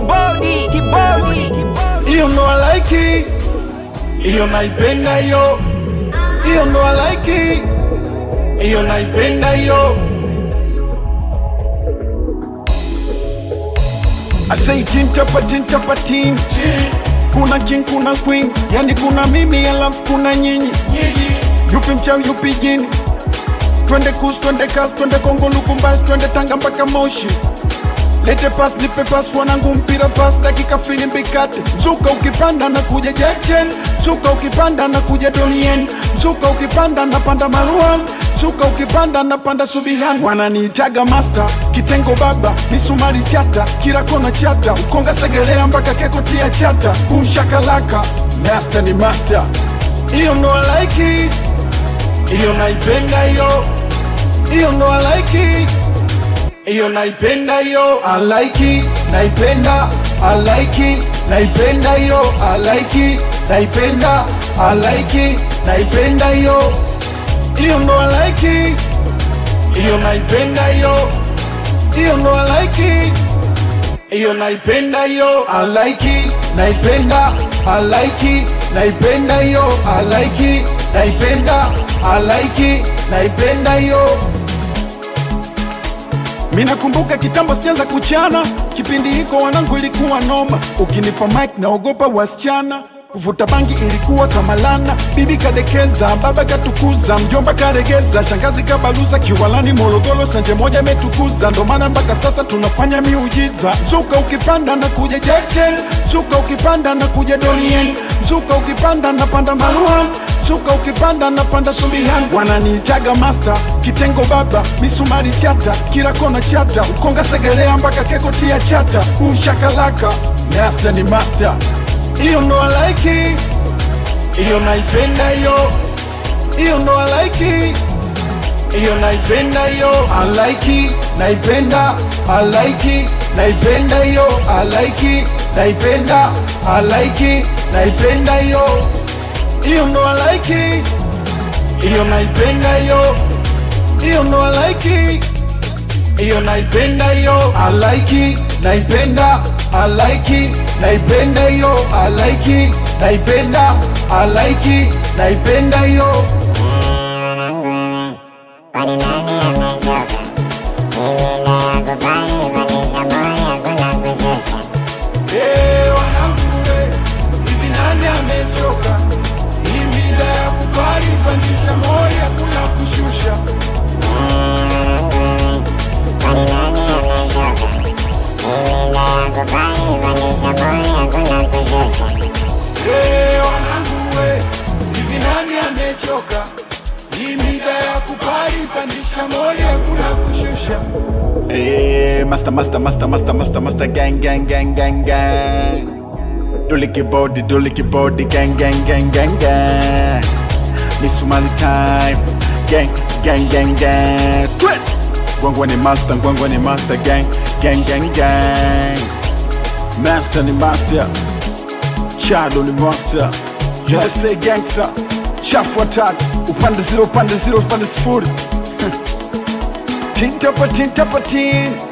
kibodi kibodi hiyo ndo I like hiyo naipenda hiyo hiyo ndo I like hiyo naipenda hiyo I say tin tapa tin tapa tin kuna king kuna queen yani kuna mimi alafu kuna nyinyi yupi mchawi yupi jini twende kus twende kas twende kongo lukumbasi twende tanga mpaka moshi lete pas nipe pas wanangu mpira pas dakika filimbi kate mzuka ukipanda na kuja jechen mzuka ukipanda na kuja donien mzuka ukipanda na panda maruan mzuka ukipanda na panda subihan wananiitaga master kitengo baba misumari chata kila kona chata ukonga segelea mpaka kekotia chata kumshakalaka master ni master hiyo ndo I like it hiyo naipenda hiyo hiyo ndo I like it hiyo naipenda hiyo I like it naipenda I like it naipenda hiyo I like it naipenda I like it naipenda hiyo hiyo ndo I like it hiyo naipenda hiyo hiyo ndo I like it hiyo naipenda hiyo I like it naipenda I like it naipenda hiyo I like it naipenda I like it naipenda hiyo Minakumbuka kitambo sijaanza kuchana, kipindi hiko wanangu ilikuwa noma. Ukinipa mic naogopa wasichana, kuvuta bangi ilikuwa kama lana. Bibi kadekeza, baba katukuza, mjomba karegeza, shangazi kabaluza, kiwalani Morogoro sanje moja imetukuza. Ndo maana mpaka sasa tunafanya miujiza. Mzuka ukipanda na kuja Jackson, mzuka ukipanda na kuja Donien, mzuka ukipanda na panda Maruan Suka ukipanda na panda Subihan, wananiitaga master, kitengo baba, misumari chata, kila kona chata, ukonga segelea mpaka keko tia chata, umshakalaka, master ni master. Hiyo ndo I like it, hiyo naipenda hiyo, hiyo ndo I like it, hiyo naipenda hiyo, I like it, naipenda, I like it, naipenda hiyo, I like it, naipenda, I like it, naipenda hiyo hiyo ndo I like it, hiyo naipenda hiyo, hiyo ndo I like it, hiyo naipenda hiyo, I like it, naipenda, I like it, naipenda hiyo, I like it, naipenda, I like it, naipenda hiyo. Kwani nani amechoka? Mimi nakubali kulisha moyo hakuna kushusha. Eh, wanangu we, hivi nani amechoka? Hii mida ya kubali pandisha moyo, hakuna kushusha. Kwani nani amechoka? Mimi nakubali kulisha moyo hakuna kushusha. Eh, wanangu we, hivi nani amechoka? Hii mida ya kubali pandisha moyo, hakuna kushusha. Eh, master, master, master, master, master, master, gang, gang, gang, gang, gang. Duliki body, duliki body, gang, gang, gang, gang, gang. Miss Somali time, gang, gang, gang, gang. Twit. Gwangwa ni master, gwangwa ni master, gang, gang, gang, gang. Master ni master, Shadow ni master. USA gangster, chafu watatu, upande zero, upande zero, upande sifuri. Tin tapa tin tapa tin